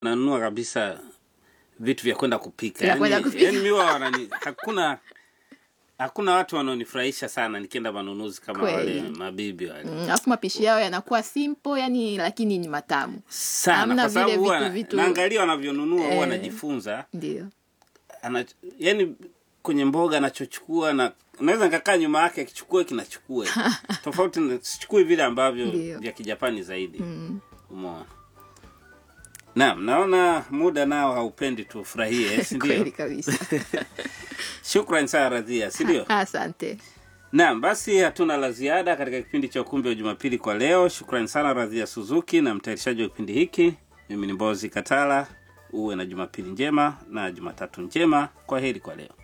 nanunua kabisa vitu vya kwenda kupika Vya kwenda yani, kupika. yani miwa wanani hakuna hakuna watu wanaonifurahisha sana nikienda manunuzi kama Kweli. wale mabibi wale Mm, alafu mapishi yao yanakuwa simple yani lakini ni matamu sana Hamna kwa sababu vile huwa vitu- vitu- naangalia wanavyonunua huwa Eh. najifunza ndio ana yani kwenye mboga anachochukua na naweza nikakaa nyuma yake akichukua kinachukua tofauti na- sichukui vile ambavyo Ndio. vya kijapani zaidi mm. umeona naam naona muda nao haupendi tufurahie si ndio kweli kabisa shukran sana radhia si ndio asante naam basi hatuna la ziada katika kipindi cha ukumbi wa jumapili kwa leo shukrani sana radhia suzuki na mtayarishaji wa kipindi hiki mimi ni mbozi katala uwe na jumapili njema na jumatatu njema kwa heri kwa leo